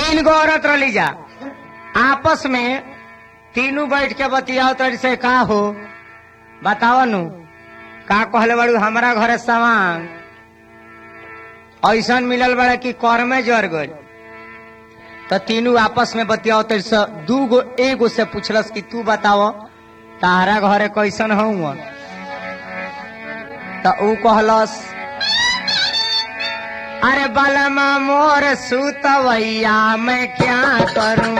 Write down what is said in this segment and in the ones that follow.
तीन गो औरत रली जा आपस में तीनों बैठ के बतियाओ तरी से का हो बताओ नु का कहले बड़ू हमारा घरे सामान ऐसन मिलल बड़ा कि कर में जर गई तो तीनों आपस में बतियाओ तरी से दू गो एगो से पूछलस कि तू बताओ तारा घरे कैसन हूँ तो ऊ कहलस अरे बलमा मोर सुतवैया मैं क्या करूं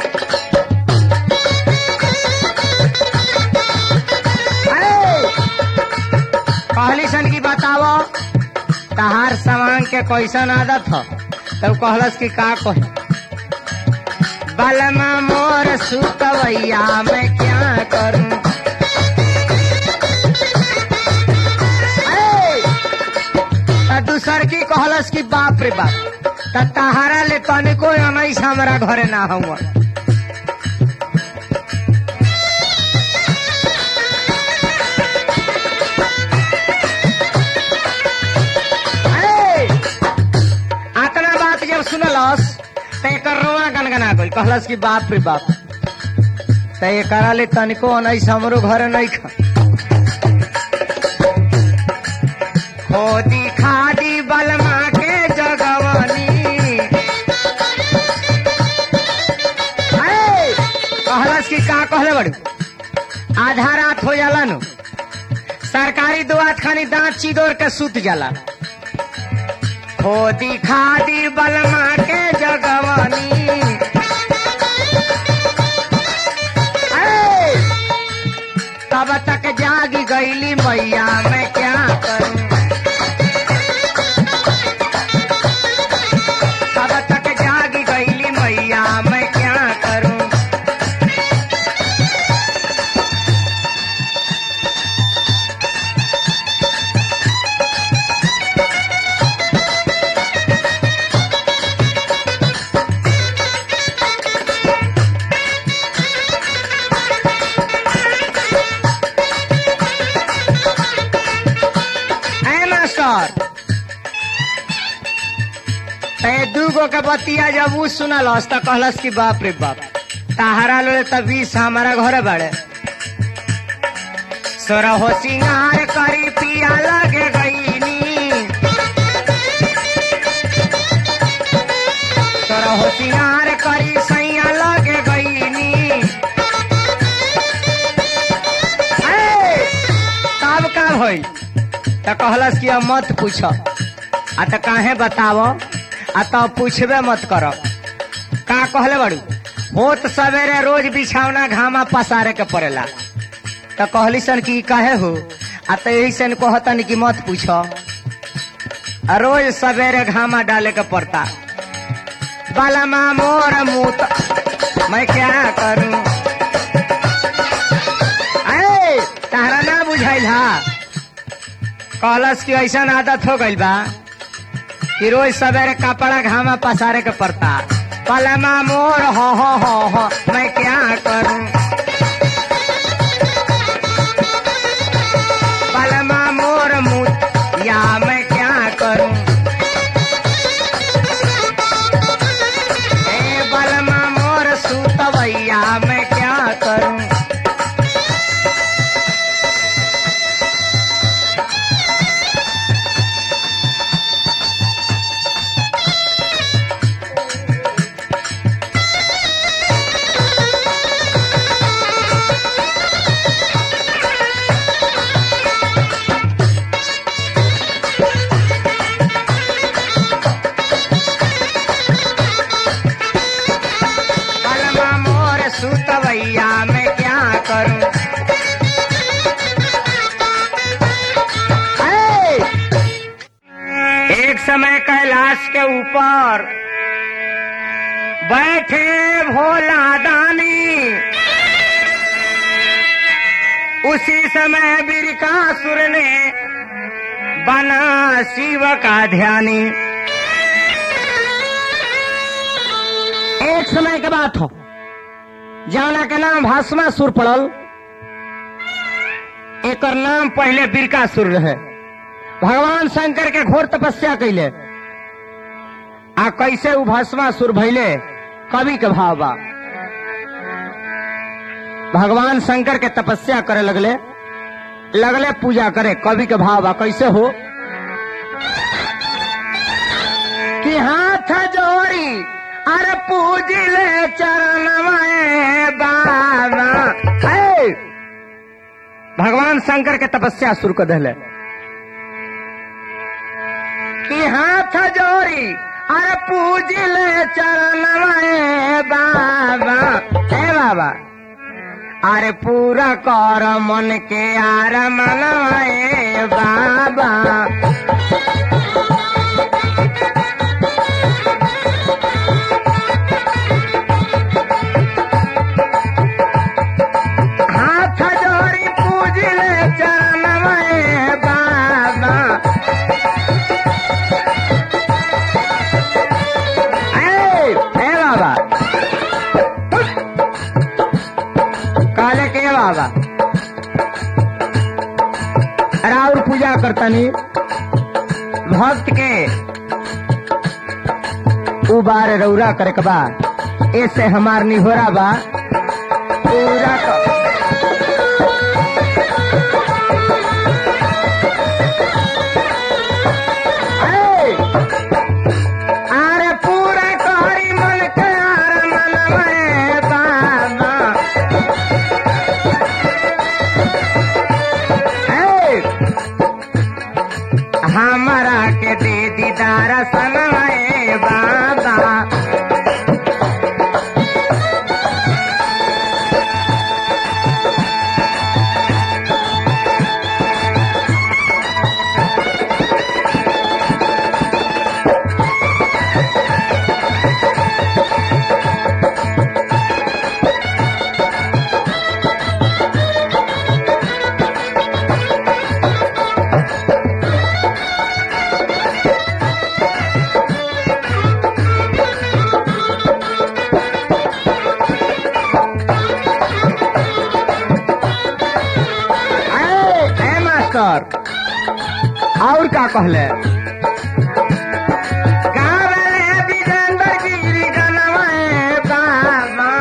अरे, कहली सन की बतावो तहार सामान के कैसन आदत हो तब कहलस कि का कही बलमा मोर सुतवैया मैं क्या करूं अरे, त दूसर की कहलस कि बाप रे बाप त तहारा ले तनिको अनैस हमरा घरे ना हुआ अरे, आतना बात जब सुनलस त एकर रोआ गनगना गइल कहलस कि बाप रे बाप त एकरा ले तनिको अनैस हमरो घरे नहीं खा खोदी खादी बलमा के जगवनी अरे, कहलस कि का कहले बड़ी आधा रात हो जाला नु सरकारी दुआत खानी दांत चिदोर के सुत जाला खोदी खादी बलमा के जगवनी अरे, तब तक जागी गईली मैया मैं क्या करूं तब तक जागी गईली मैया मैं क्या करूं है मास्टर ते दूगो के बतिया जब ऊ सुनलस त कहलस कि बाप रे बाप ताहरा लोले त बीस हमारा घरे बाड़े सोरा हो सिंगार करी पिया लगे गईनी सोरा हो सिंगार करी सैया लगे गईनी ए, तब का भई त कहलस कि अब मत पूछ आ त काहे बतावो आ त पूछबे मत कर का कहले बड़ू होत सवेरे रोज बिछावना घामा पसारे के पड़ेला त कहली सन कि काहे हो आ त यही सन कहतन कि मत पूछ आ रोज सवेरे घामा डाले के पड़ता बालमा मोर मुत मैं क्या करूं अरे तारा ना बुझाइल हा कहलस कि ऐसा आदत हो गइल बा कि रोज सवेरे कपड़ा घामा पसारे के पड़ता पलमा मोर हो हो हो हो मैं क्या करूं पलमा मोर मुत या मैं क्या करूं ए बलमा मोर सुतवैया मैं क्या करूं सुतवैया मैं क्या करूं है! एक समय कैलाश के ऊपर बैठे भोला दानी उसी समय बिरकासुर ने बना शिव का ध्यानी एक समय के बात हो जाना के नाम भस्मासुर पड़ल एकर नाम पहले बिरकासुर रहे भगवान शंकर के घोर तपस्या कैले आ कैसे उ भस्मासुर भैले कवि के भाव बा भगवान शंकर के तपस्या करे लगले लगले पूजा करे कवि के भाव बा कैसे हो कि हाथ जोड़ी अरे पूजिले चरण में बाबा हे! भगवान शंकर के तपस्या शुरू कर दिले कि हाथ जोड़ी अरे पूजिले चरण में बाबा हे बाबा अरे पूरा कर मन के आर मनवाए बाबा हाथ जोड़ी पूजिले चरण में बाबा ए, ए बाबा काले के बाबा राउर पूजा करतनी भक्त के उबार रौरा करे के बा ऐसे हमार निहोरा बा पूरा कर ए! अरे पूरा करी मन के आर मनवे बाबा ए! हमरा के दे दीदार सनवाए बाबा ए, ए मास्टर और का कहले गावले विजेंद्र गिरी गनवाए बाबा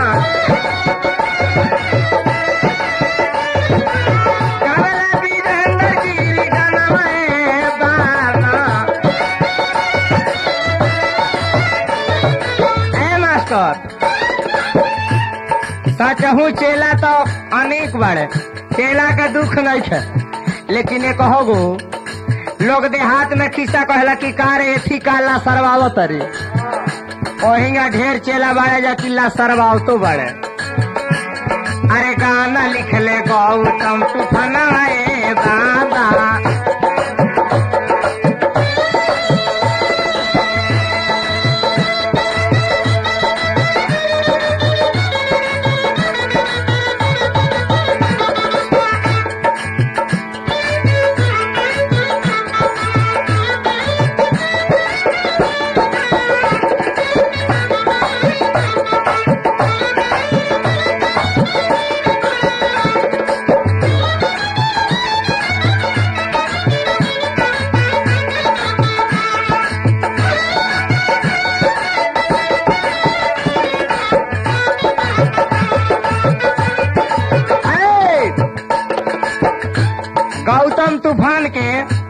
गावले विजेंद्र गिरी गनवाए बाबा ए मास्टर सचहू चेला तो अनेक बाड़े चेला का दुख नहीं है लेकिन एक हो लोग देहात में खिस्सा कहला कि कार एथी काला सरवावत रे ओहिंगा ढेर चेला बाड़े जा किला सरवाव तो बाड़े अरे गाना लिखले गौतम तूफाना ए बाबा ए! गौतम तूफान के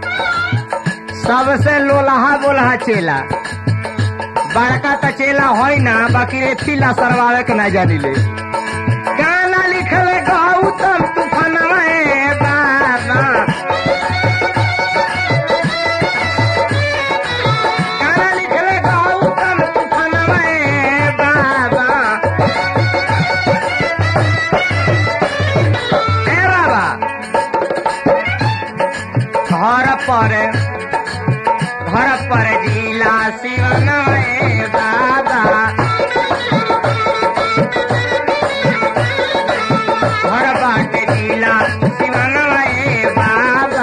सबसे लोलहा बोलहा चेला बड़का त चेला होई ना बाकी एथिला सरवावे के ना जानी ले गाना लिखले गौतम तूफान में बाबा गाना लिखले गौतम तूफान में बाबा ए बाबा घर पर घर पर जिला शिवन में बाबा घर बाटे जिला शिवन में बाबा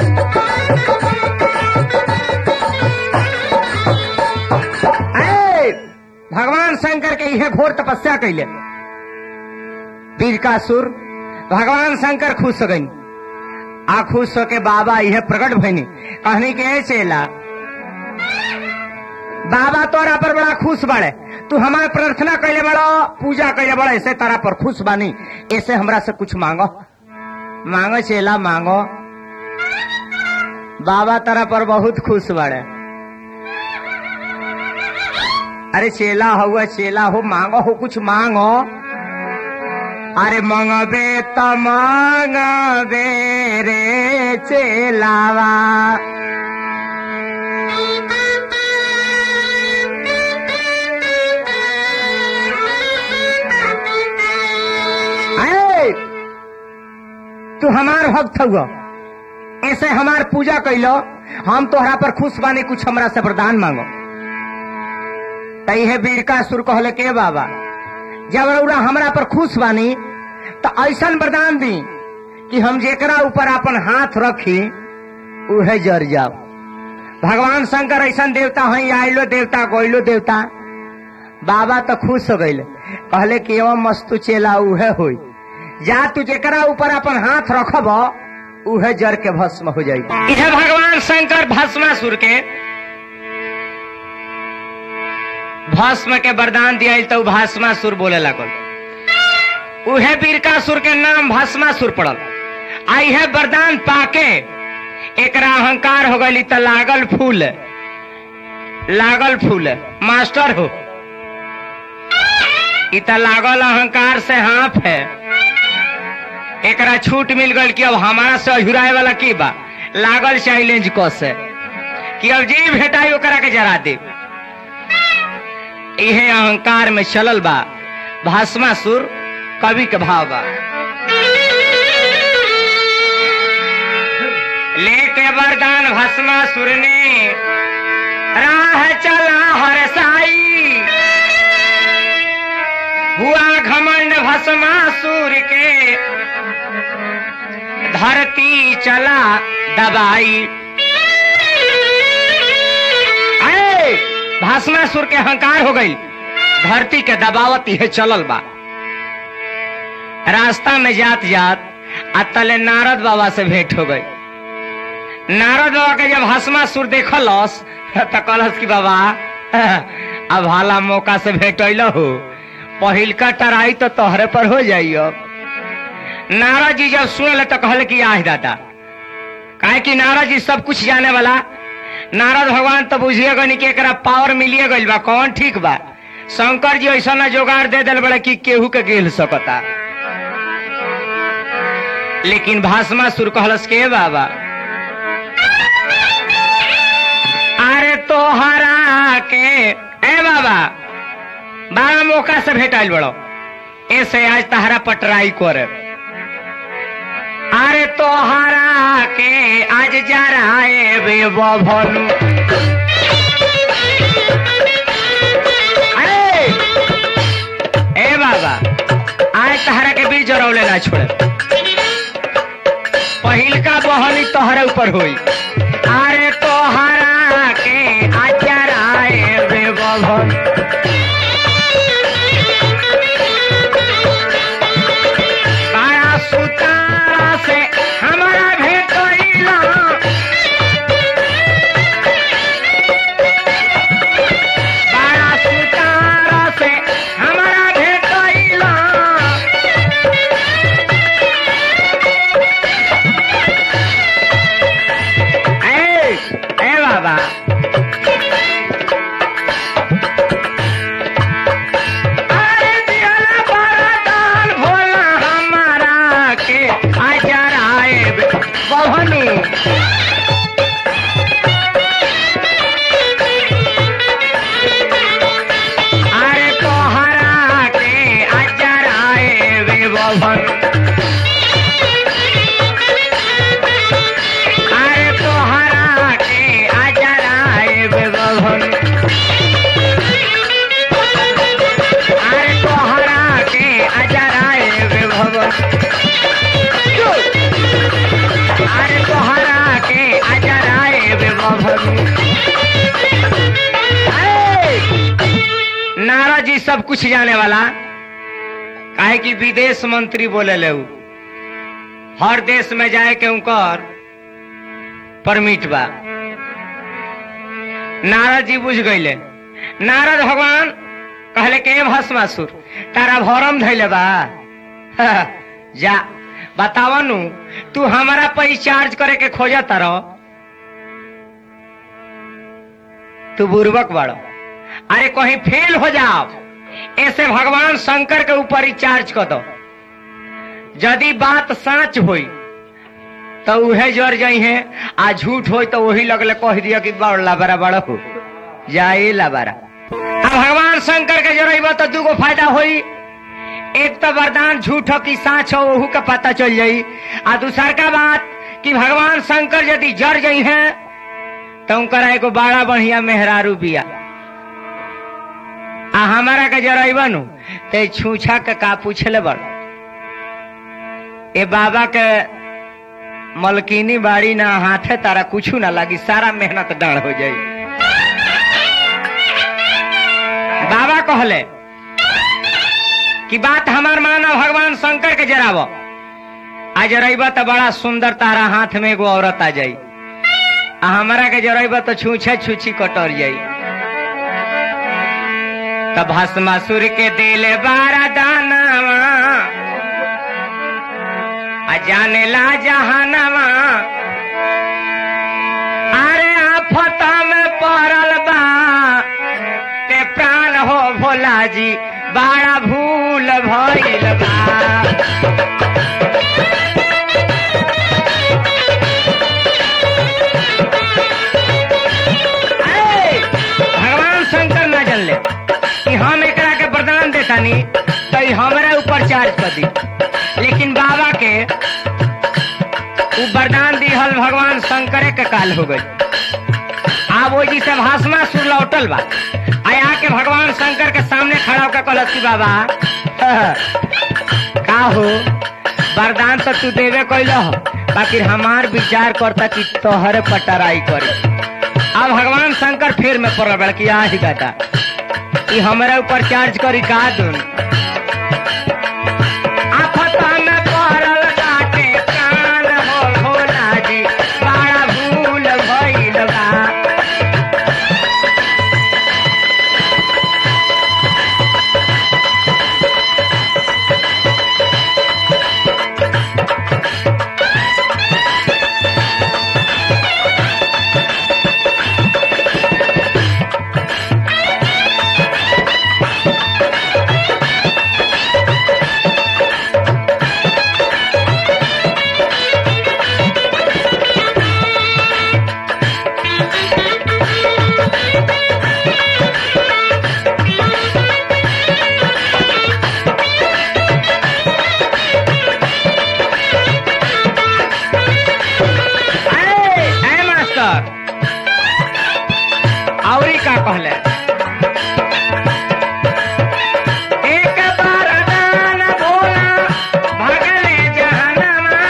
ए, भगवान शंकर के यह घोर तपस्या कैले वीर का सुर भगवान शंकर खुश हो गई आ खुश होके बाबा यह प्रकट भइनी कहनी के "ए चेला बाबा तोरा पर बड़ा खुश बाड़े तू हमारे प्रार्थना कैले बड़ो पूजा कैले बड़ो ऐसे तारा पर खुश बानी ऐसे हमरा से कुछ मांगो मांगो चेला मांगो बाबा तारा पर बहुत खुश बाड़े अरे चेला हुआ चेला हो मांगो हो कुछ मांगो अरे मंगबे त मंगबे रे चेलावा ऐ, तू हमार भक्त हुआ ऐसे हमार पूजा कैलो हम तोहरा पर खुश बानी कुछ हमरा से वरदान मांगो तैहे बीरका सुर कहले के बाबा जब रउरा हमरा पर खुश बानी तो ऐसन वरदान दी कि हम जेकरा ऊपर अपन हाथ रखी उहे जर जाओ भगवान शंकर ऐसन देवता हई आइलो देवता गोइलो देवता बाबा तो खुश हो गईले कहले कि एवं मस्तु चेला उहे होई जा तू जेकरा ऊपर अपन हाथ रखब उहे जर के भस्म हो जाई इहे भगवान शंकर भस्मासुर के भस्म के वरदान दिया तो भस्मासुर बोले लगल उहे बीरकासुर के नाम भस्मासुर पड़ल आ इहे वरदान पाके एकरा अहंकार हो गई त लागल फूल लागल फूल मास्टर हो इ त लागल अहंकार से हाथ है एकरा छूट मिल गई कि अब हमारा से अझुराए वाला की बा लागल चैलेंज क से कि अब जी भेटाई ओकरा के जरा दे इहे अहंकार में चलल बा भाषमासुर कवि के भाव बा लेके वरदान भस्मासुर ने राह चला हर साई हुआ घमंड भस्मासुर के धरती चला दबाई अरे भस्मासुर के अहंकार हो गई धरती के दबावत यह चलल बा रास्ता में जात जात आ तले नारद बाबा से भेंट हो गई नारद बाबा के जब भस्मासुर देखलस त कहलस कि बाबा अब हाला मौका से भेटल हो पहिलका टराई तो तोहरे पर हो जाइयो नारद जी जब सुनल तो कहल कि आह दादा काहे कि नारद जी सब कुछ जाने वाला नारद भगवान तो बुझिए गनी कि एकरा पावर मिलिए गइल बा कौन ठीक बा शंकर जी ऐसा ना जोगाड़ दे दिल बड़ा कि केहू के गेल सकता लेकिन भाषमा सुर कहलस के बाबा अरे तोहरा के ए बाबा बारह मौका से भेटाइल बड़ो ऐसे आज तहरा पटराई करे अरे तोहरा के आज जराए बे बभनु अरे ए बाबा आज तहरा के बीच जरौले ना छोड़े पहिलका बहनी तोहरे ऊपर हुई अरे तोहरा के आज जराए बे बभनु बारा सुतारा से हमारा भेंट कइला बारा सुतारा से हमारा भेंट कइला ए ए बाबा अरे दियाला बरदान भोला हमारा के अजर आए बहनी अरे तोहरा के अजर आए बहन अरे तोहरा के अजर आए बहन अरे तोहरा के अजराए वे भवन अरे तोहरा के अजराए वे भवन नारा जी सब कुछ जाने वाला काहे कि विदेश मंत्री बोले ले उ। हर देश में जाए के उनकर परमिट बा नारा जी बुझ गईले नारद भगवान कहले के भस्मासुर तारा भरम धैले बा जा बतावा नु तू हमारा पर चार्ज करे के खोजा तारो तू बुर्बक बड़ो अरे कहीं फेल हो जाओ ऐसे भगवान शंकर के ऊपर ही चार्ज कर दो यदि बात सच होई तो उहे जर जाई है आ झूठ होई तो वही लगले कह दिया कि बड़ लाबारा बड़ा हो जाए लाबारा अब भगवान शंकर के जरब तो दूगो फायदा होई एक तो वरदान झूठ हो कि साच हो ओहू का पता चल जाई आ दूसर का बात कि भगवान शंकर यदि जर गई हैं तो उनकर एगो बड़ा बढ़िया मेहरारू बिया आ हमारा के जरब नु ते छूछा के का पूछले बड़ ए बाबा के मलकिनी बाड़ी ना हाथे तारा कुछ ना लगी सारा मेहनत डाढ़ हो जाई बाबा कहले कि बात हमार माना भगवान शंकर के जराब आ जरब तो बड़ा सुंदर तारा हाथ में एगो औरत आ जाई आ हमारा के जरब तो छूछे छूछी कटर जाई तब भस्मासुर के दिल बारा दानावा आ जाने ला जहानवा अरे आफत में पड़ल बा ते प्राण हो भोला जी बड़ा भूल भइल बा अरे, भगवान शंकर न जानले कि हम एकरा के वरदान देतानी तो ई हमरा ऊपर चार्ज कर दी लेकिन बाबा के उ वरदान दिहल भगवान शंकरे के काल हो गई अब वो जी से भाषमा सुर लौटल बा आया के भगवान शंकर के सामने खड़ा होकर कहलस कि बाबा का हो वरदान तो तू देवे कैल बाकी हमार विचार करता कि तोहरे पटराई करे अब भगवान शंकर फिर में पड़ बड़ कि आ ही गाता ई हमारे ऊपर चार्ज करी का दून आफत में पड़ल बाटे प्राण हो भोला जी बड़ा भूल भइल बा ए, ए मास्टर औरी का कहले एक बार दान भोला भगले जहनमा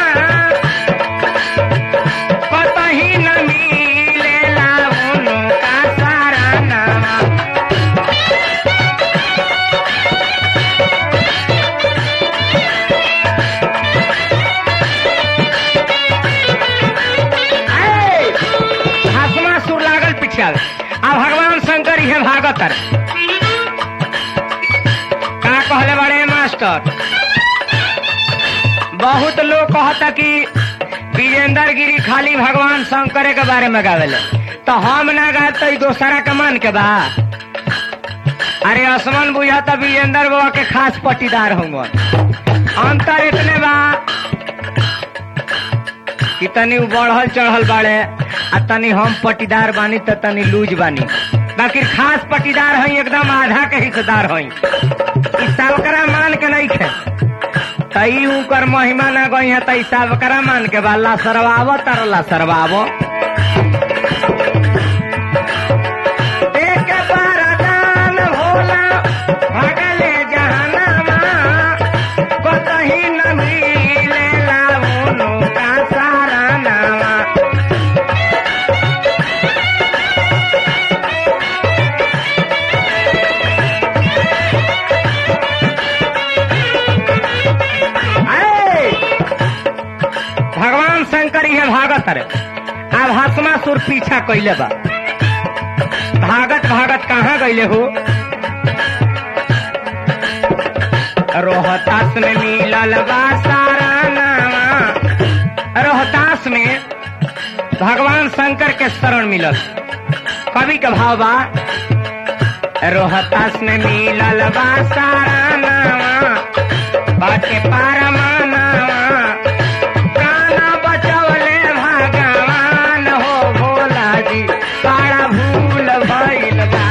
कतही न मिलेला उनका सारा नामा ए, हसमा सुर लागल पीछे अब भगवान शंकर ये भागत है का कहले बड़े मास्टर बहुत लोग कहता कि विजेंद्र गिरी खाली भगवान शंकर के बारे में गावेले तो हम ना गा तो दोसरा के मन के बा अरे आसमान बुझाता विजेंद्र बाबा के खास पट्टीदार होंगे अंतर इतने बा कि तनी उ बढ़ल चढ़ल बाड़े आ तनी हम पटीदार बानी त तनी लूज बानी बाकी खास पटीदार हई एकदम आधा के हिस्सेदार हई ई सावकरा मान के नहीं खे तई उकर महिमा ना गई है तई सावकरा मान के बाला सरवावो तरला सरवावो एक बार दान भोला भगले जहनमा कतही न मिलेला उनका सारा नामा ऐ! भगवान शंकर ये भागत रे अब हसमा सुर पीछा कैले बा भागत भागत कहाँ गई कैले हो रोहतास में मिलल बा सारा नामा रोहतास में भगवान शंकर के शरण मिलल कवि का भाव बा रोहतास में मिलल बा सारा नामा बाटे पारमाना प्राण बचवले भगवान हो भोला जी सारा भूल भइल बा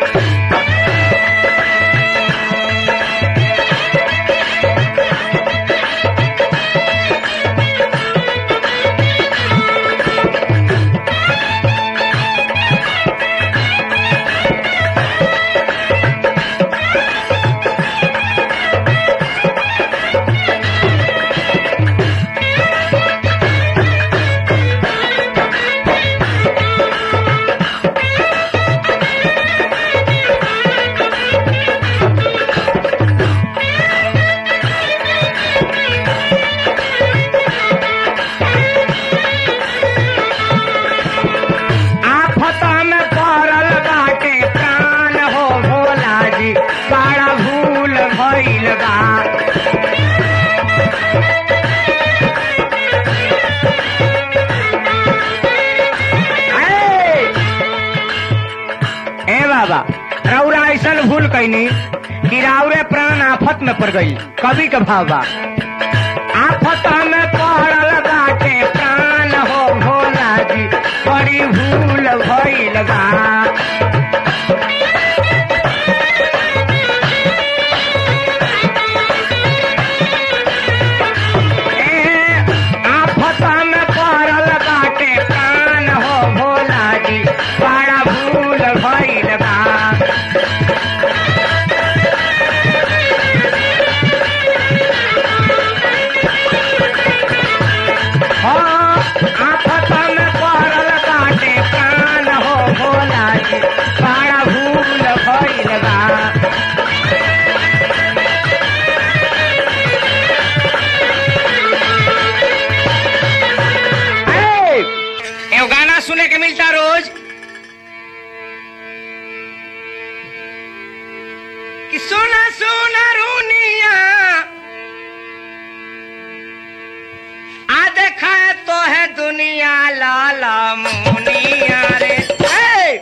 आफत में पड़ल बाटे प्राण हो भोला जी सारा भूल भइल बा ए! ए बाबा रौरा ऐसन भूल कैनी कि राउरे प्राण आफत में पड़ गई कवि का भाव बा आफत में पड़ल बाटे प्राण हो भोला जी बड़ी भूल भइल बा ए, आफत में पड़ल बाटे प्राण हो भोला जी बड़ा भूल भइल बा हाँ, आफत में पड़ल बाटे प्राण हो भोला जी बड़ा भूल भइल बा ए, एगो गाना सुने के मिलता रोज कि सुना सुना रूनिया आ देखा तो है दुनिया लाला मुनिया रे ए!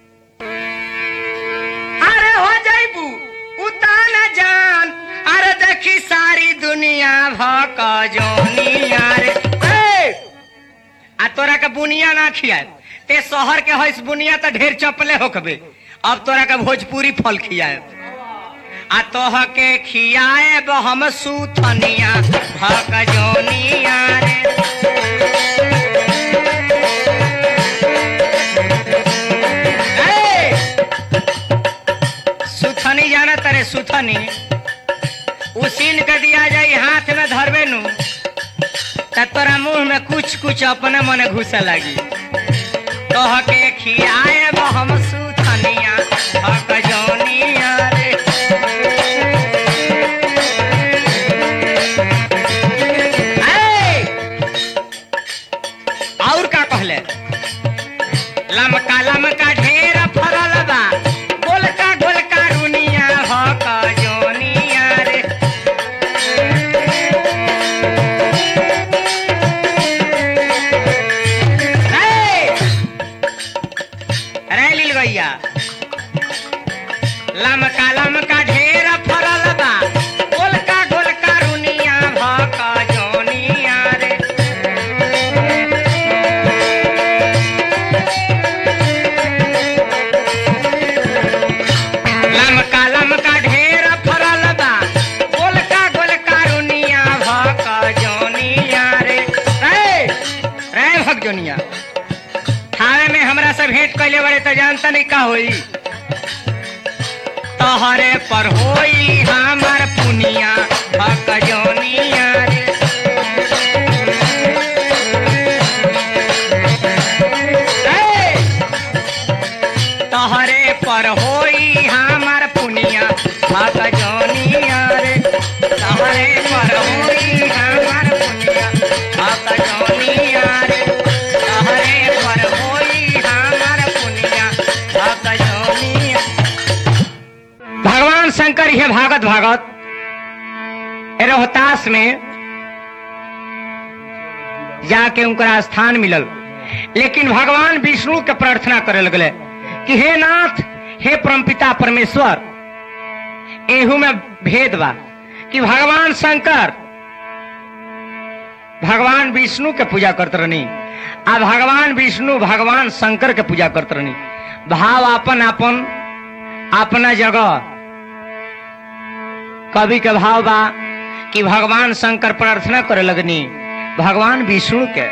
अरे हो जाइबू उताना जान अरे देखी सारी दुनिया भक जोनिया रे ए! आ तोरा के बुनिया ना खियाए ते शहर के हइस बुनिया त ढेर चपले होकबे अब तोरा के भोजपुरी फल खियाए आ तोह के खियाए हम सूथनिया भक जोनिया रे ए! सुथनी जाना तरे सुथनी उसीन के दिया जाई हाथ में धरबे नु त तोरा मुंह में कुछ कुछ अपने मने घुसे लगी तोह के खियाए हम सुथनिया भक जोनिया रे ए! और का कहले लमका लमका ढेर फरल बा गोलका गोलका रुनिया भक जोनिया रे ए! रे लील भैया लमका लमका ढेर फरल बा गोलका गोलका रुनिया भक जोनिया रे लमका लमका ढेर फरल बा गोलका गोलका रुनिया भक जोनिया रे रे रे भक जोनिया थावे में हमरा से भेंट कैले बड़े तो जानता नहीं का होई तोहरे पर होई हमर पुनिया भक जोनिया रे ए! तोहरे पर होई हमर पुनिया भक जोनिया रे तोहरे पर होई हमर पुनिया भक जोनिया रे तोहरे पर होई हमर पुनिया भक जोनिया शंकर ये भागत भागत रोहतास में जाके उनका स्थान मिलल लेकिन भगवान विष्णु के प्रार्थना करे लगले कि हे नाथ हे परमपिता परमेश्वर एहू में भेद बा कि भगवान शंकर भगवान विष्णु के पूजा करत रहनी आ भगवान विष्णु भगवान शंकर के पूजा करत रहनी भाव अपन अपन अपना जगह कवि के भाव बा कि भगवान शंकर प्रार्थना करे लगनी भगवान विष्णु के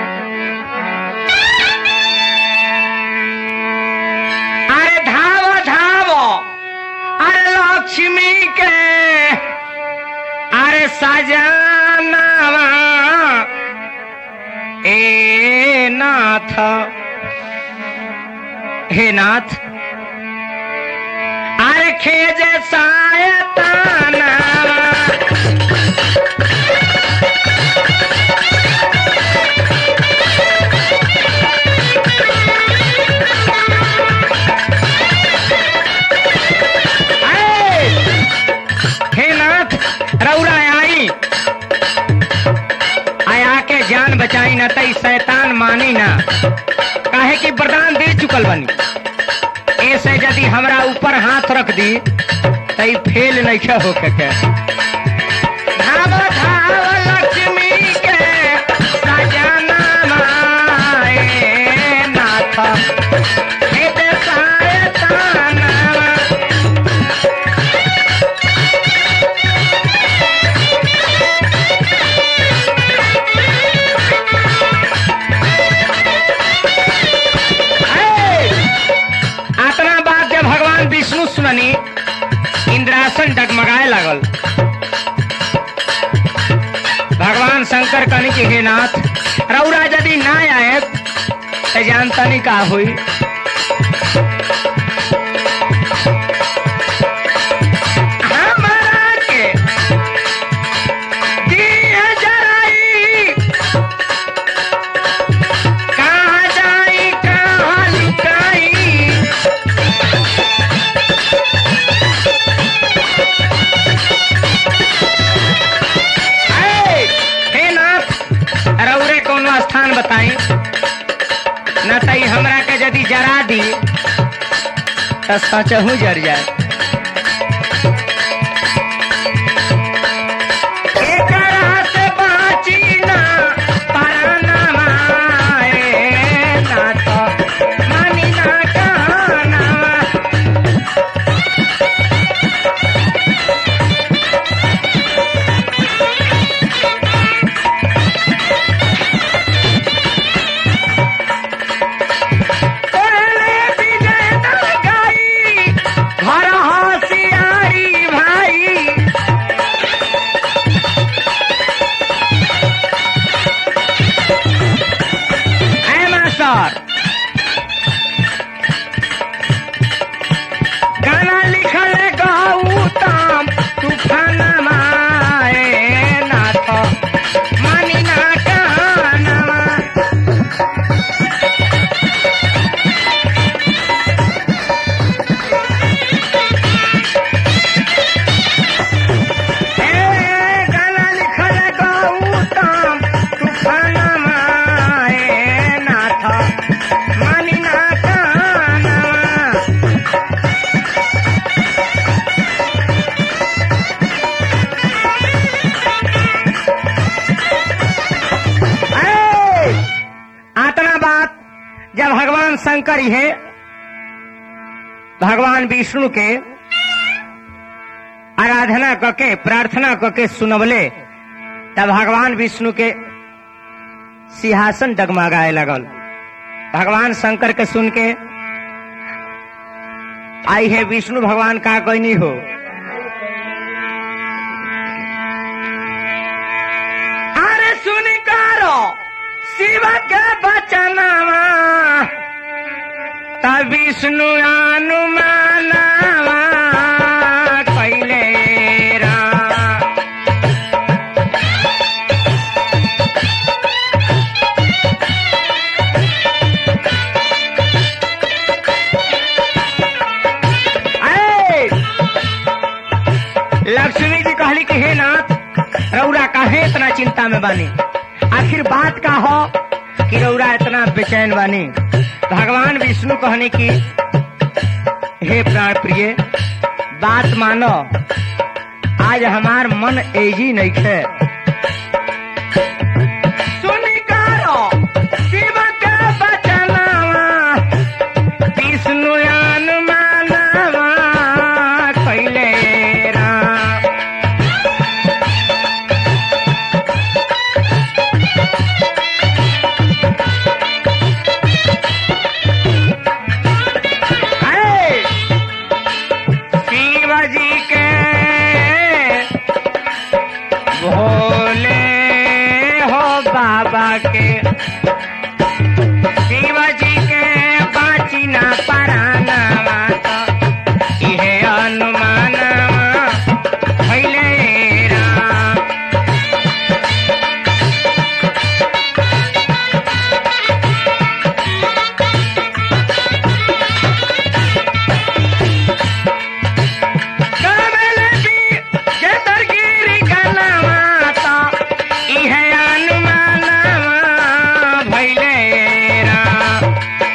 अरे धाव धाव अरे लक्ष्मी के अरे सजनावा ए नाथ हे नाथ अरे खेजे सायताना हे नाथ रौरा आई आया के जान बचाई ना तई शैतान मानी ना काहे कि वरदान दे चुकल बनी ऐसे यदि हमरा ऊपर हाथ रख दी तई फेल नहीं होके के धाव धाव लक्ष्मी के सजना माए नाथ खेत सायताना आतना बात जब भगवान विष्णु सुननी इंद्रासन डगमगाए लागल भगवान शंकर कहनी कि हे नाथ रौरा यदि ना आए तो जानता नहीं का हुई हमरा के दिया जराई कहाँ जाई कहाँ लुकाई हे हे नाथ रौरे कोनो स्थान बताई न तई हमरा के यदि जरा दी तो सचहू जर जाए एकरा से बाची ना पराना माए नाथ मानी ना कहना तोरले विजय दलगाई, घर होशियारी भाई है मास्टर गाना लिखल गौतम तूफान माए नाथ मानी ना कहना ए गाना लिखल गौतम तूफान माए नाथ मानी ना कहना ए, आतना बात जब भगवान शंकर है भगवान विष्णु के आराधना करके प्रार्थना करके सुनवले तब भगवान विष्णु के सिंहासन डगमगाए लगल भगवान शंकर के सुन के आई है विष्णु भगवान का कोई नहीं हो अरे सुन करो शिव के बचनावा तब विष्णु अनुमानावा कैले राम ऐ, कहली कि हे नाथ रौरा काहे इतना चिंता में बानी आखिर बात का हो कि रौरा इतना बेचैन बानी भगवान विष्णु कहने की हे प्राण प्रिय बात मानो आज हमार मन एजी नहीं खे सुनी कारो शिव के बचनावा विष्णु अनुमानवा कैले राम अरे शिव जी के भोले हो बाबा के शिव जी के बाची ना पराना इहे अनुमानवा भइले राम कमल की जतरगिरी कलवा तो इहे अनुमानवा भइले राम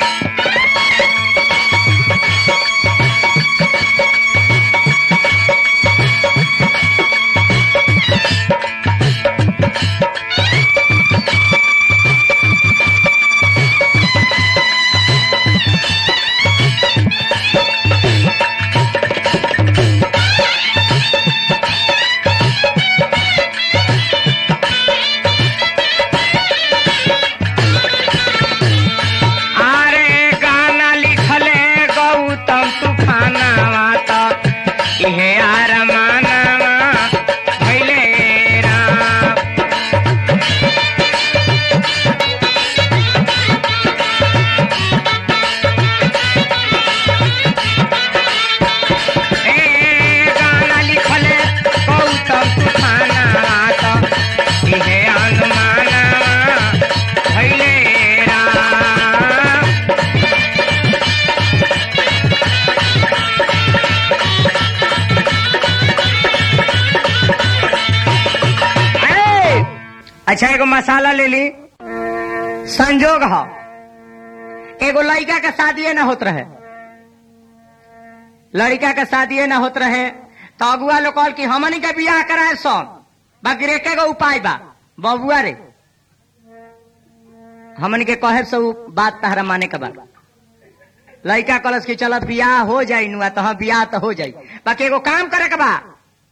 अरे गाना लिखले गौतम तूफानावा तो इहे आरमानवा भइले राम ए गाना लिखले गौतम तूफानावा तो इहे अनुमानवा भइले राम अरे, अच्छा एगो मसाला ले ली संजोग हो एगो लड़का के शादी ना होत रहे लड़का के शादी ना होत रहे तो अगुआ लोग कहल कि हमनी के बियाह कराए सब बाकी रेखे गो उपाय बा बबुआ रे हमन के कहे से उ बात तहरा माने के बा लड़का कलश की चल बियाह हो जाई नुआ तो हाँ बियाह तो हो जाई बाकी एगो काम करे के बा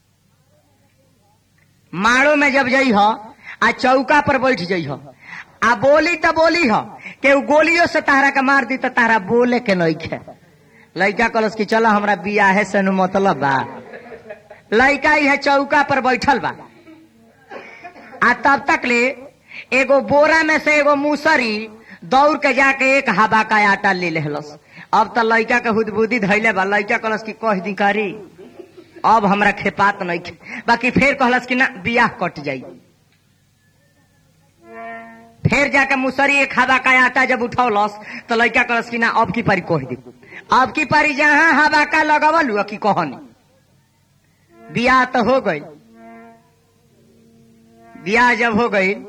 माड़ो में जब जई हो आ चौका पर बैठ जई हो आ बोली तो बोली हो के उ गोलियों से तहरा के मार दी तो तहरा बोले के नहीं खे लड़का कलश की चलो हमरा बियाह से नु मतलब बा लड़का ही है चौका पर बैठल बा आ तब तक ले एगो बोरा में से एगो मूसरी दौड़ के जाके एक हवा का आटा ले लेहलस अब तो लड़का के हुदबुदी धैले बा लड़का कहलस कि कह दी करी अब हमरा खेपात नहीं खे बाकी फिर कहलस कि ना बियाह कट जाई फिर जाके मुसरी एक हवा का आटा जब उठौलस तो लड़का कहलस कि ना अब की पारी कह दी अब की पारी जहाँ हवा का लगवल हुआ कि कहनी बियाह तो हो गई बियाह जब हो गई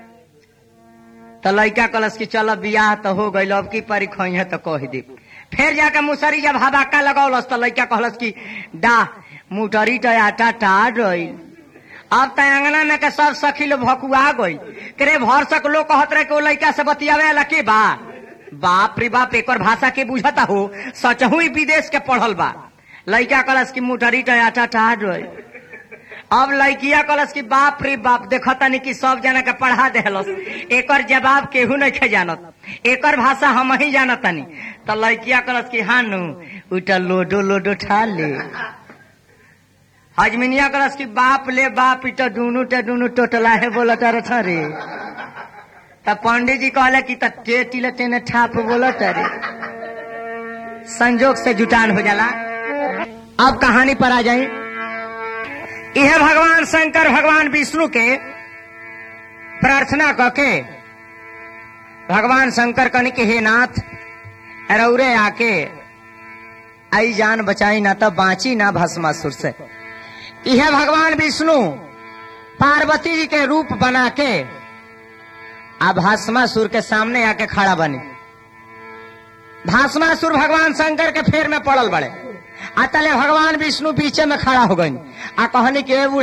तो लड़का कलश की चलो बियाह तो हो गई अब की पारी खई है तो कह दी फिर जाके मुसरी जब हवाका लगौलस तो लड़का कहलस कि डा मुटरी तो आटा टार रही अब तो अंगना में के सब सखी लोग भकुआ गई करे भर सक लोग कहत रहे कि वो लड़का से बतियावे वाला के बा बाप रे बाप एक भाषा के बुझता हो सचहू ही विदेश के पढ़ल बा लड़का कलश की मुटरी तो आटा टार रही अब लड़किया कलश की बाप रे बाप देखतानी कि सब जना के पढ़ा देहलस एकर जवाब केहू नहीं खे जानत एकर भाषा हम ही जानतानी तो लड़किया कलश की हाँ नु उटा लोडो लोडो ठा ले हजमिनिया कलश की बाप ले बाप इटा दुनू टे दुनू टोटला है बोलत रथ रे तब पंडित जी कहले कि त टे टिले टेने ठाप बोलत रे संजोग से जुटान हो जाला अब कहानी पर आ जाए यह भगवान शंकर भगवान विष्णु के प्रार्थना करके भगवान शंकर कन के हे नाथ रौरे आके आई जान बचाई ना तो बांची ना भस्मासुर से यह भगवान विष्णु पार्वती जी के रूप बना के अब भस्मासुर के सामने आके खड़ा बने भस्मासुर भगवान शंकर के फेर में पड़ल बड़े अतले भगवान विष्णु पीछे में खड़ा हो गई आ कहनी के बूढ़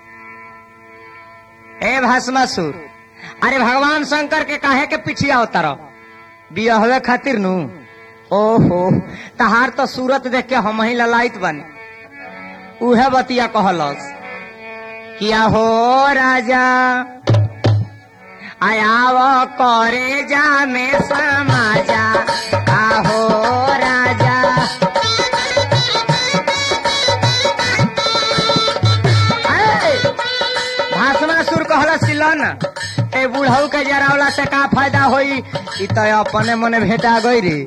ए भस्मासुर अरे भगवान शंकर के काहे के पिछिया होता रहो बियहवे खातिर नु ओहो तहार तो सूरत देख के हम ही ललाइत बनी उहे बतिया कहलस किया हो राजा आयाव करे जा में समाजा आहो राजा अरे, भाषणासुर कहला सिलन ए बुढ़ऊ के जरावला से का फायदा होई इ तो अपने मने भेटा गई रे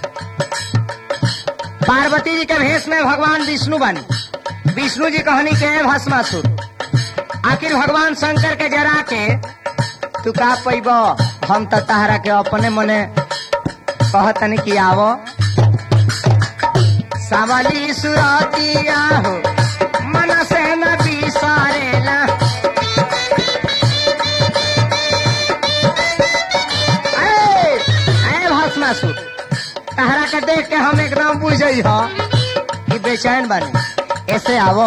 पार्वती जी के भेष में भगवान विष्णु बनी विष्णु जी कहनी के भस्मासुर आखिर भगवान शंकर के जरा के तू का पैब हम तो तहरा के अपने मने कहतनी कि आवो सावली सुरतिया हो मन से न बिसारेला ए, ए भस्मासुर तहरा के देख के हम एकदम बुझई हो कि बेचैन बने ऐसे आवो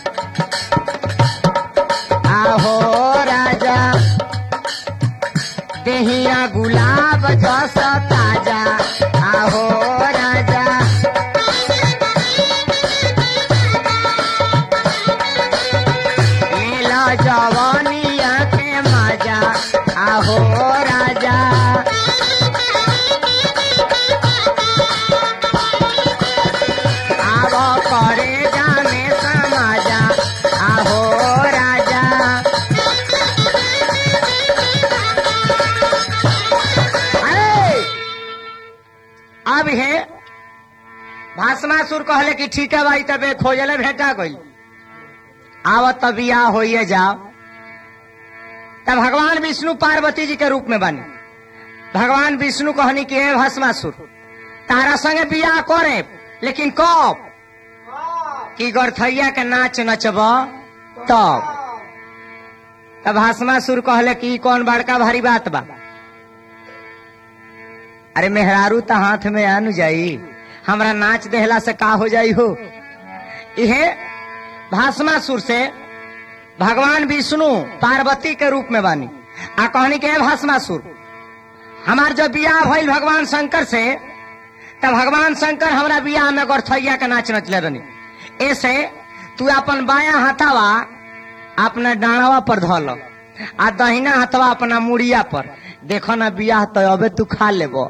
आहो राजा देहिया गुलाब जस ताजा आहो राजा लीला जवानिया के मजा आहो राजा आवो करे जाने समाजा आहो राजा अरे! अब हे भाषमासुर कहले कि ठीक है भाई तबे खोजले भेटा गई आवत तब बियाह होइए जाओ तब भगवान विष्णु पार्वती जी के रूप में बनी भगवान विष्णु कहनी कि हे भस्मासुर तारा संगे बियाह करे लेकिन कब कि गरथैया के नाच नचब तब तब भस्मासुर कहले कि ई कौन बड़का भारी बात बा अरे मेहरारू तो हाथ में आनु जाई हमरा नाच देहला से का हो जाई हो इहे भाषमासुर से भगवान विष्णु पार्वती के रूप में बानी आ कहनी के भाषमासुर हमार जब बियाह भइल भगवान शंकर से तब भगवान शंकर हमरा बियाह में गौरथैया के नाच नचले रहनी ऐसे तू अपन बाया हाथावा अपना डाणावा पर धल आ दहिना हाथवा अपना मुड़िया पर देखो ना बियाह तो अबे तू खा लेबो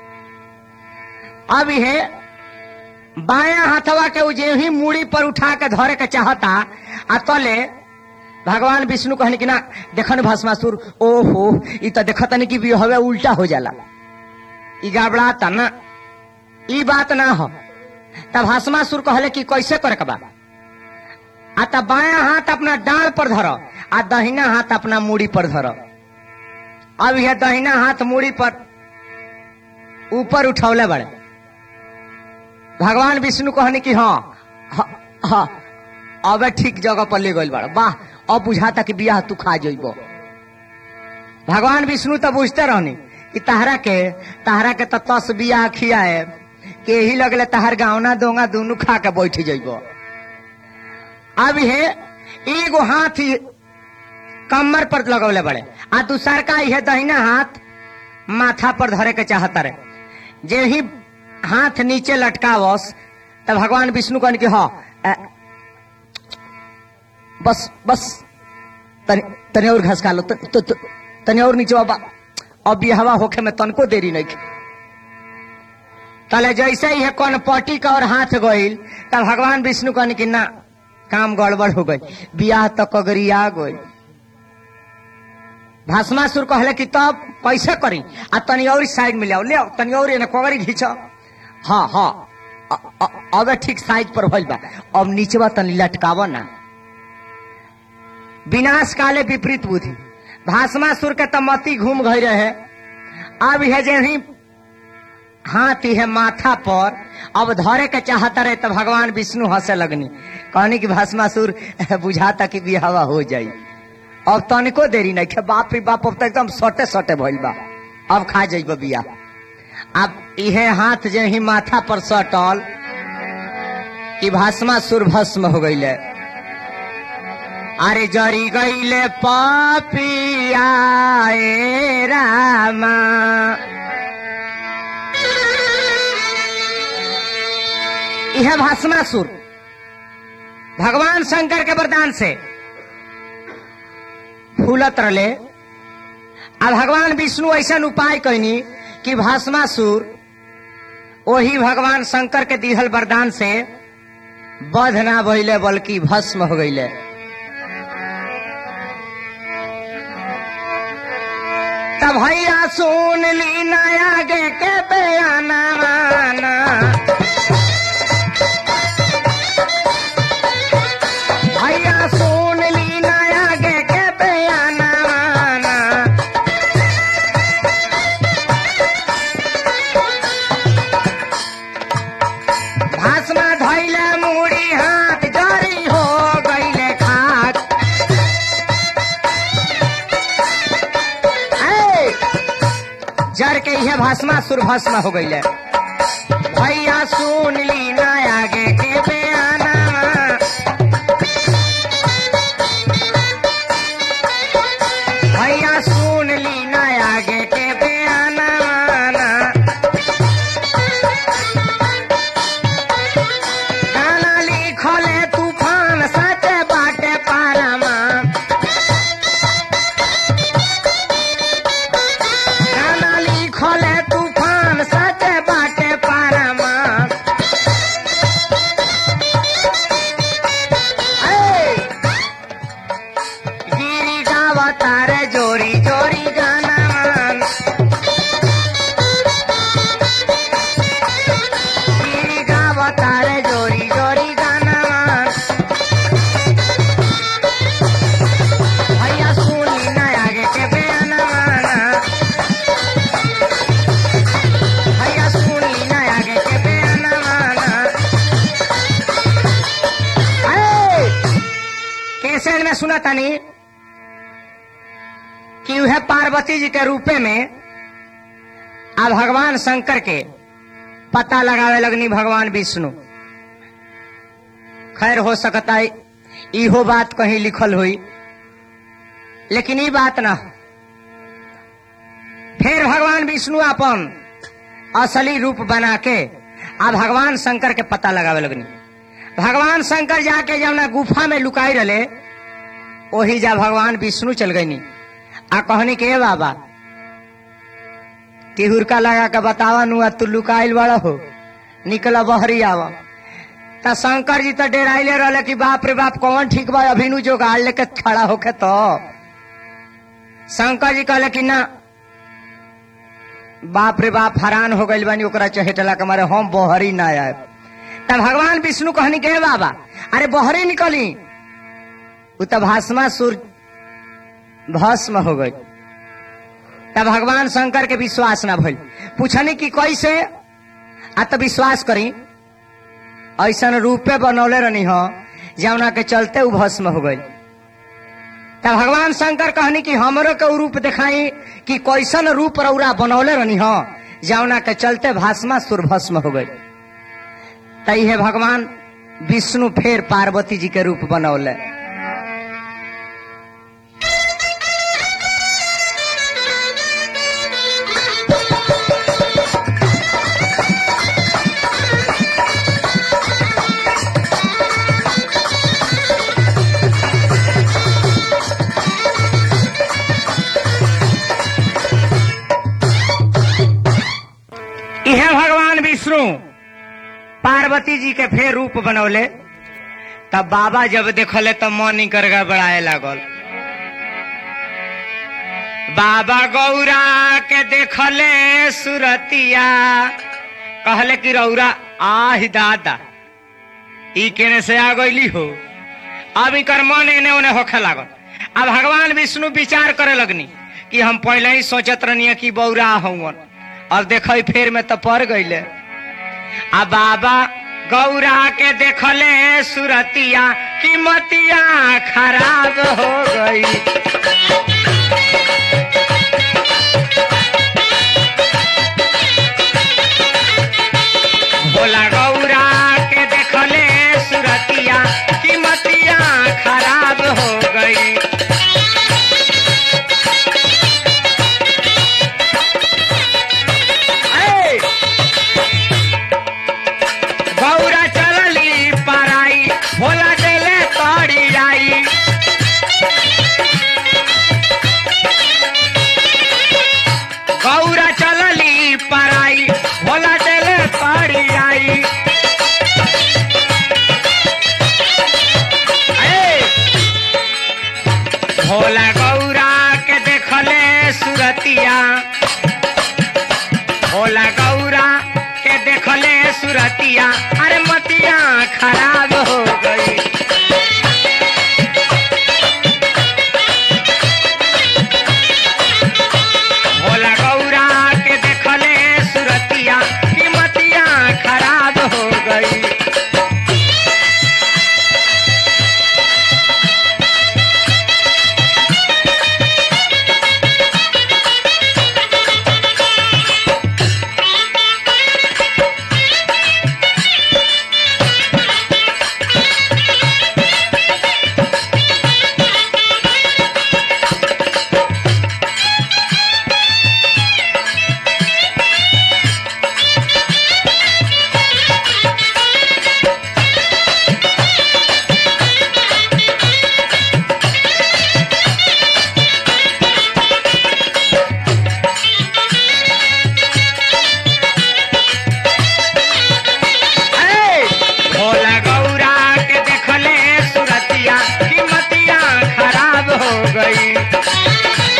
अब ये बाया हाथवा के उ जे ही मुड़ी पर उठा के धरे के चाहता आ तले भगवान विष्णु कहने की ना देखन भस्मासुर ओहो ई तो देखत नहीं कि बिहवे उल्टा हो जाला ई गड़बड़ाता ना ई बात ना हो तब भस्मासुर कहले कि कैसे करे के बा आ तब बाया हाथ अपना डाल पर धर आ दहिना हाथ अपना मुड़ी पर धर अब यह दहिना हाथ मुड़ी पर ऊपर उठौले बड़े भगवान विष्णु कहने की हाँ हाँ, हाँ अब ठीक जगह पर ले गई बड़ वाह अब बुझाता कि बियाह तू खा जइबो भगवान विष्णु तो बुझते रहनी कि तहरा के तहरा के तो तस बियाह खियाए के ही लगले तहर गावना दोंगा दोनों खा के बैठ जइबो अब हे एगो हाथ ही कमर पर लगौले बड़े आ दूसर का यह दहिना हाथ माथा पर धरे के चाहता रहे जे ही हाथ नीचे लटकावस तब भगवान विष्णु कहन कि हाँ अ, बस बस तनि तनि और घस खा लो त- त- त- तनि और नीचे बाबा अब ये हवा होखे में तनको देरी नहीं तले जैसे ही है कौन पटी का और हाथ गईल तब भगवान विष्णु कहन कि ना काम गड़बड़ हो गई बियाह तक अगरिया गई भाषमासुर कहले कि तब कैसे करी आ तनी और साइड में ले आओ ले आओ तनी और एने कोगरी घींचो हाँ हाँ अ- अ- अब ठीक साइज पर भइल बा अब नीचवा तनी लटकाव ना विनाश काले विपरीत बुद्धि भाषमासुर के तो मती घूम गई रहे अब यह जे ही हाथ है माथा पर अब धरे के चाहता रहे तो भगवान विष्णु हंसे लगनी कहनी कि भस्मासुर बुझाता कि बिहावा हो जाई अब तनिको देरी नहीं खे बाप रे बाप अब तो एकदम सटे सटे भइल बा अब खा जाइब बिया अब इहे हाथ जे ही माथा पर सटल कि भस्मासुर भस्म हो गईले अरे जरी गईले पापिया ए रामा यह भस्मासुर भगवान शंकर के वरदान से फूलत रले आ भगवान विष्णु ऐसा उपाय कैनी कि भस्मासुर वही भगवान शंकर के दिहल वरदान से बध ना भइले बल्कि भस्म हो गईले तब भैया सुन ली नया गे के बयाना माना भैया सुन ली नया गे के बयाना माना भाषमा धैले मुड़ी हाथ जरी हो गईले खाक ऐ, जर के यह भस्मा सुर भस्म हो गईले भैया सुन ली ना आगे के बयाना भैया सुन ली ना आगे के बयाना गाना लिखले तूफान सच बाटे पारामा गाना लिखले तूफान सच बाटे पारामा ऐ, गिरी गावा तारे जोरी जोरी गाना मान गिरी गावा तारे जोरी जोरी गाना मान भैया सुनी ना आगे के बयाना माना भैया सुनी ना आगे के बयाना माना ऐ, कैसेट में सुना तानी कि वह पार्वती जी के रूपे में आ भगवान शंकर के पता लगावे लगनी भगवान विष्णु खैर हो सकता है इहो बात कहीं लिखल हुई लेकिन ई बात ना फिर भगवान विष्णु अपन असली रूप बना के आ भगवान शंकर के पता लगावे लगनी भगवान शंकर जाके जब गुफा में लुकाई रहे वही जा भगवान विष्णु चल गई आ कहनी के "ए बाबा तिहुरका लगा के बतावा नु तू लुकाइल बड़ा हो निकल बहरी आवा त शंकर जी तो डेराइले रहले कि बाप रे बाप कौन ठीक बा अभिनु जो गाड़ लेके खड़ा होके तो शंकर जी कहले कि ना बाप रे बाप हैरान हो गइल बानी ओकरा चहेटला के मारे हम बहरी ना आए तब भगवान विष्णु कहनी के "हे बाबा अरे बहरी निकली उ त भाषमा सुर भस्म हो गई तब भगवान शंकर के विश्वास ना भइल पूछनी कि कैसे आ तो विश्वास करी ऐसन रूपे बनौले रहनी हो जौना के चलते उ भस्म हो गई तब भगवान शंकर कहनी कि हमरो के उ रूप दिखाई कि कैसन रूप रौरा बनौले रहनी हो जौना के चलते भाषमा सुर भस्म हो गई तही भगवान विष्णु फेर पार्वती जी के रूप बनौले इहे भगवान विष्णु पार्वती जी के फेर रूप बनौले तब बाबा जब देखले तब मन ही कर गड़बड़ाए लागल बाबा गौरा के देखले सुरतिया कहले कि रौरा आह दादा ई केने से आ गईली हो अब इकर मन एने ओने होखे लागल अब भगवान विष्णु विचार करे लगनी कि हम पहले ही सोचत रहनी कि बौरा हवन अब देख फेर में तो पड़ गईले आ बाबा गौरा के देखले सुरतिया कीमतिया खराब हो गई भोला गौरा के देखले सुरतिया कीमतिया खराब हो गई ऐ! गौरा चलली पराई भोला देले तोड़ी आई गौरा चलली पराई भोला देले तोड़ी आई ऐ! भोला गौरा के देखले सुरतिया भोला गौरा के देखले सुरतिया अरे मतिया खराब हो गई भोला गौरा के देखले सुरतिया की मतिया खराब हो गई ऐ! भोला गौरा के देखले सुरतिया की मतिया खराब हो गई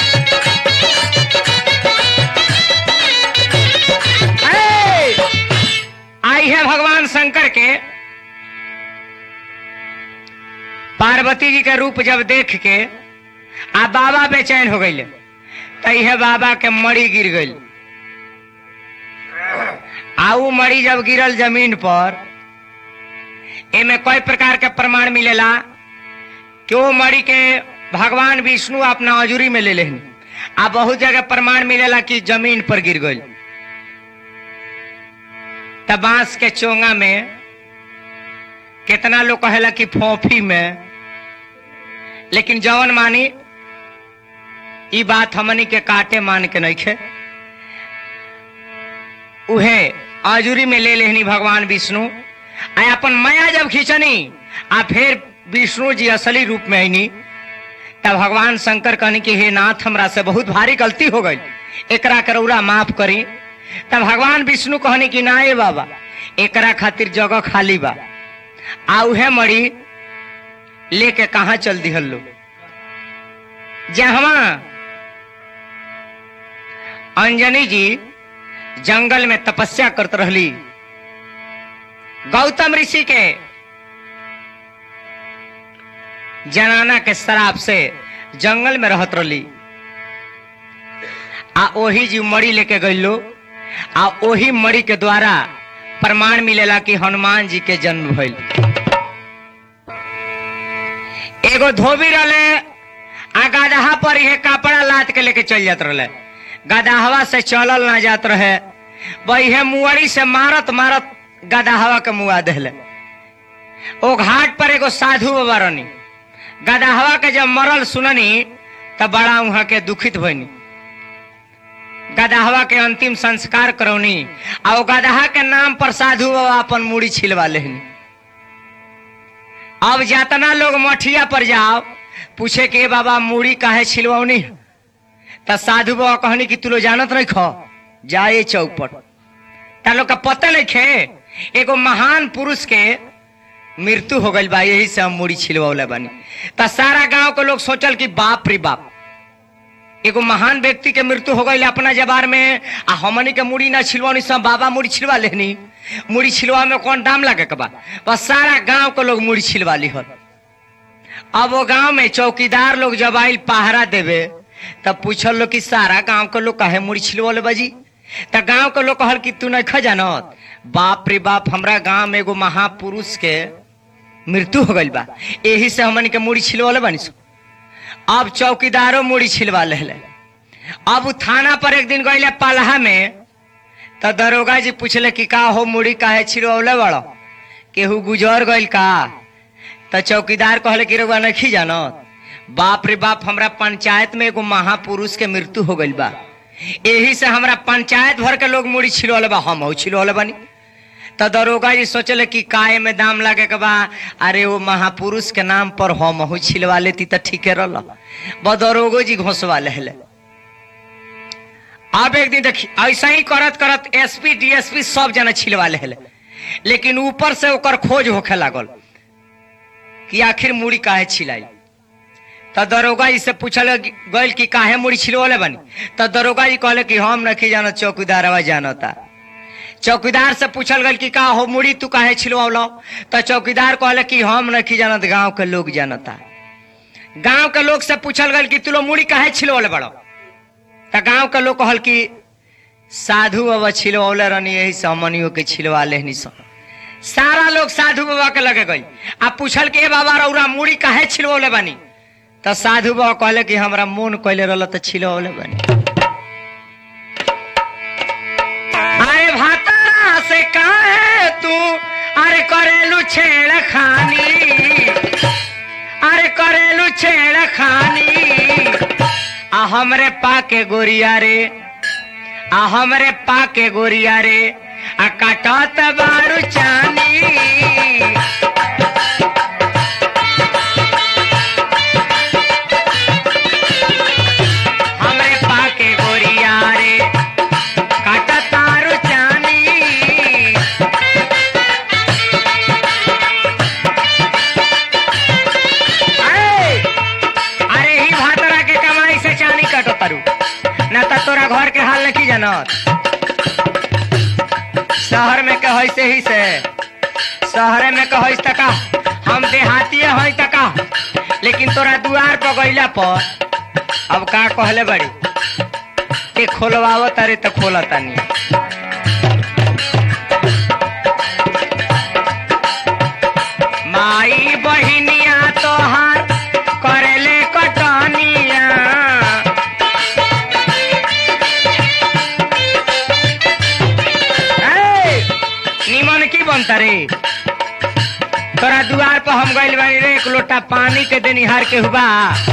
ऐ! आई है भगवान शंकर के पार्वती जी के रूप जब देख के आ बाबा बेचैन हो गई तैहे बाबा के मड़ी गिर गई आ उ मरी जब गिरल जमीन पर एमे कई प्रकार के प्रमाण मिलेला कि वो मरी के भगवान विष्णु अपना अजूरी में ले लेन आ बहुत जगह प्रमाण मिलेला कि जमीन पर गिर गई तब बांस के चोंगा में कितना लोग कहेला कि फोफी में लेकिन जवन मानी ई बात हमनी के काटे मान के नहीं खे उहे आजुरी में ले लेहनी भगवान विष्णु आ अपन माया जब खींचनी आ फिर विष्णु जी असली रूप में आईनी तब भगवान शंकर कहनी कि हे नाथ हमरा से बहुत भारी गलती हो गई एकरा करौरा माफ करी तब भगवान विष्णु कहनी कि ना ए बाबा एकरा खातिर जगह खाली बा आ उहे मरी लेके कहा चल दिहल लो जहवा अंजनी जी जंगल में तपस्या करत रहली गौतम ऋषि के जनाना के शराब से जंगल में रहत रहली आ ओही जी मड़ी लेके गईलो आ ओही मड़ी के द्वारा प्रमाण मिलेला कि हनुमान जी के जन्म भइल एगो धोबी रहले आ गदहा पर ये कपड़ा लाद के लेके चल जात रहले गदहवा से चलल ना जात रहे वही मुअरी से मारत मारत गदहवा के मुआ देले ओ घाट पर एगो साधु बाबा रहनी गदहवा के जब मरल सुननी तब बड़ा वहां के दुखित भइनी गदहवा के अंतिम संस्कार करौनी आ ओ गदहा के नाम पर साधु बाबा अपन मूड़ी छिलवा लेहनी अब जितना लोग मठिया पर जाओ पूछे कि "ए बाबा मूड़ी काहे छिलवनी त साधु बाबा कहनी कि तू लोग जानत नहीं खो जाए चौक पर ता लोग का पता नहीं खे एगो महान पुरुष के मृत्यु हो गई बा यही से हम मूड़ी छिलवले बानी त सारा गांव के लोग सोचल कि बाप रे बाप एगो महान व्यक्ति के मृत्यु हो गई अपना जबार में आ हमनी के मुड़ी ना छिलवानी सब बाबा मुड़ी छिलवा लेनी मुड़ी छिलवा में कौन दाम लगे के बा बस सारा गांव के लोग मुड़ी छिलवा ली अब वो गांव में चौकीदार लोग जब आयल पहरा देवे तब पूछल लोग कि सारा गांव के लोग काहे मुड़ी छिलवले बाजी त गांव के लोग कहल कि तू नहीं जानत बाप रे बाप हमरा गांव में एगो महापुरुष के मृत्यु हो गइल बा एही से हमन के मुड़ी छिलवाले बानी सो अब चौकीदारो मुड़ी छिलवा ले अब उ थाना पर एक दिन गइले पलहा में तो दरोगा जी पूछले कि का हो मुड़ी काहे छिलवले बड़ो केहू गुजर गइल का तो चौकीदार कहले कि रउआ नहीं जानत बाप रे बाप हमरा पंचायत में एगो महापुरुष के मृत्यु हो गइल बा एही से हमरा पंचायत भर के लोग मुड़ी छिलवले बा हम छिलवले बानी तो दरोगा जी सोचले कि काय में दाम लागे के बा अरे वो महापुरुष के नाम पर हम हूँ छिलवा लेती तो ठीके रह ब दरोगो जी घोसवा ले अब एक दिन देखी ऐसा ही करत करत एसपी डीएसपी सब जना छिलवा ले लेकिन ऊपर से ओकर खोज होखे लागल कि आखिर मुड़ी काहे छिलाई तो दरोगा जी से पूछल गइल कि काहे मुड़ी छिलवले बनी तो दरोगा जी कहले कि हम नहीं जानत चौकीदार जानता चौकीदार से पूछल गल कि का हो मुड़ी तू काहे छिलवालो तो चौकीदार कहले कि हम नहीं जानत गांव के लोग जानता गांव के लोग से पूछल गल कि तू लोग मुड़ी काहे छिलवले बड़ो तो गांव के लोग कहल कि साधु बाबा छिलवले रहनी यही से हमनियों के छिलवा लेनी सब सारा लोग साधु बाबा के लगे गई आ पूछल कि ए बाबा रौरा मुड़ी काहे छिलवले बानी तो साधु बाबा कहले कि हमरा मन कहले रहल तो छिलवले बानी अरे भाता से काहे तू अरे करेलू छेड़ खानी अरे करेलू छेड़ खानी आ हमरे पाके गोरिया रे आ हमरे पाके गोरिया रे आ काटत बारू चानी हमरे पाके गोरिया रे काटत तारू चानी अरे अरे ही भातरा के कमाई से चानी कटो तारू ना तो तोरा घर के हाल नहीं जानत शहर में कह से ही से शहर में कह तका हम देहाती है तका लेकिन तोरा दुआर पर गईला पर अब का कहले बड़ी के खोलवाव तारे तो खोला तानी माई बहिनिया तोहार करेले कटनिया ए, निमन की बनता रे तोरा दुआर पर हम गइल बानी रे एक लोटा पानी के देनिहार के हुआ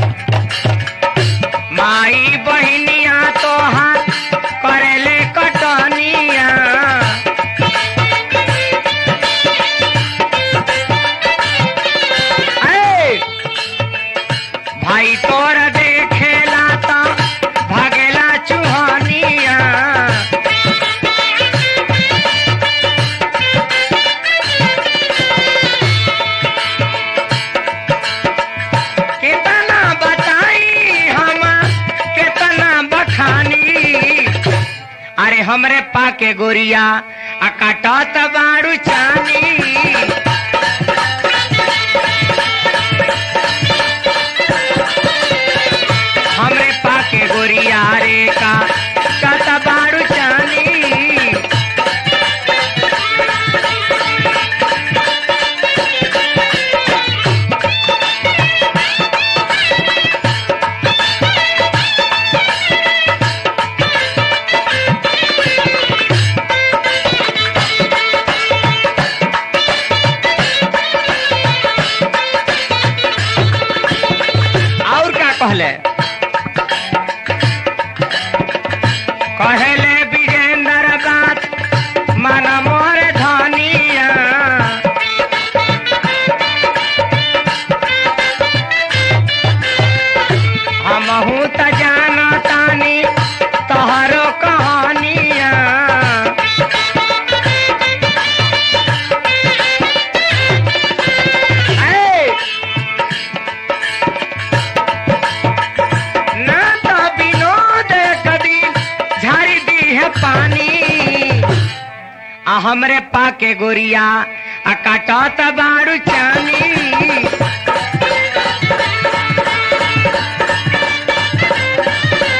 माई बहिनिया तोहार करेले कटनिया ए, भाई तोरा देखेला ता भागेला चुहनिया कितना बताई हम कितना बखानी अरे हमरे पाके गोरिया आ काटत बारू चानी हमरे पाके गोरिया रे का कत बारू चानी और का कहले कहले विजेंद्र बात मन मोर धनिया हमहू त जानतानी तोहरो कहानिया ए, ना तो विनोद कदी झाड़ी दी है पानी आ हमरे पाके गोरिया आ काटत बारू चानी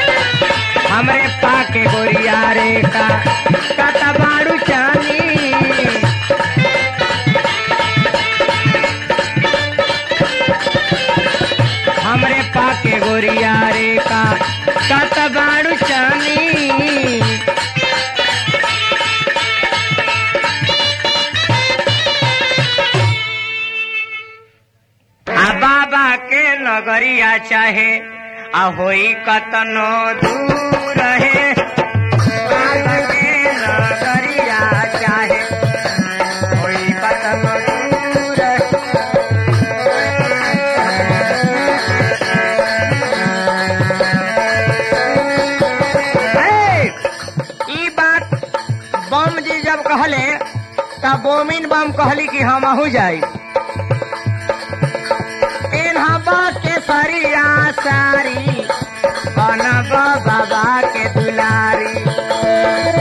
हमरे पाके गोरिया रे का काटा बारू चानी गोरिया रे का कत बाड़ू चानी आ बाबा के नगरिया चाहे आ होई कतनो दूर है बाबा के नगरिया चाहे होई कतनो दूर है हे, ई बात बम जी जब कहले तब बोमिन बम कहली कि हम अहू जाई इन्हबा के सरिया सारी बनब बाबा के दुलारी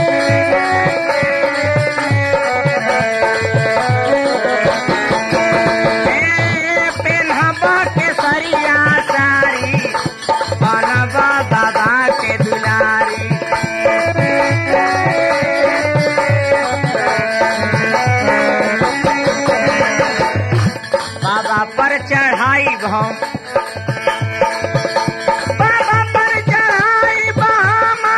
ए, पेन्हबा के सरिया सारी बनब बाबा के दुलारी बाबा पर चढ़ाई भम बाबा पर चढ़ाई बामा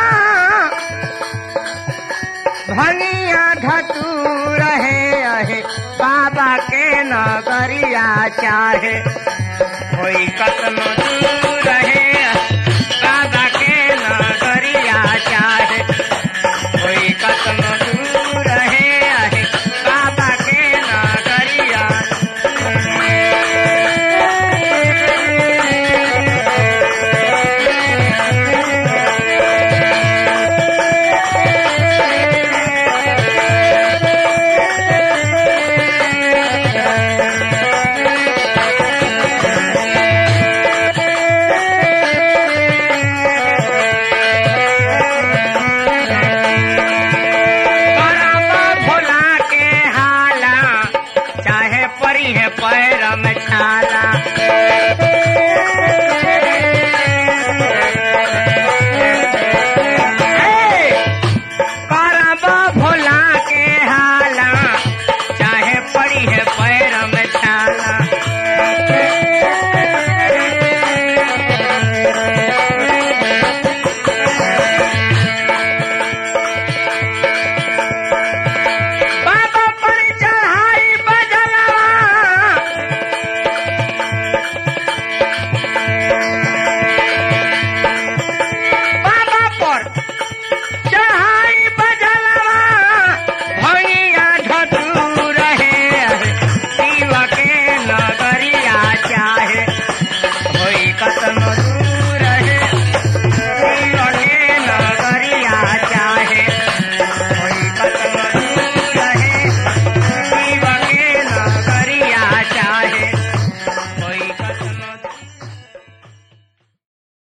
भनिया धतू रहे अहे बाबा के नगरिया चाहे कोई कतनो दूर रहे बाबा के नगरिया चाहे कोई कतनो दूर रहे अहे बाबा के नगरिया करम भोला के हाला चाहे परी है पैर में छा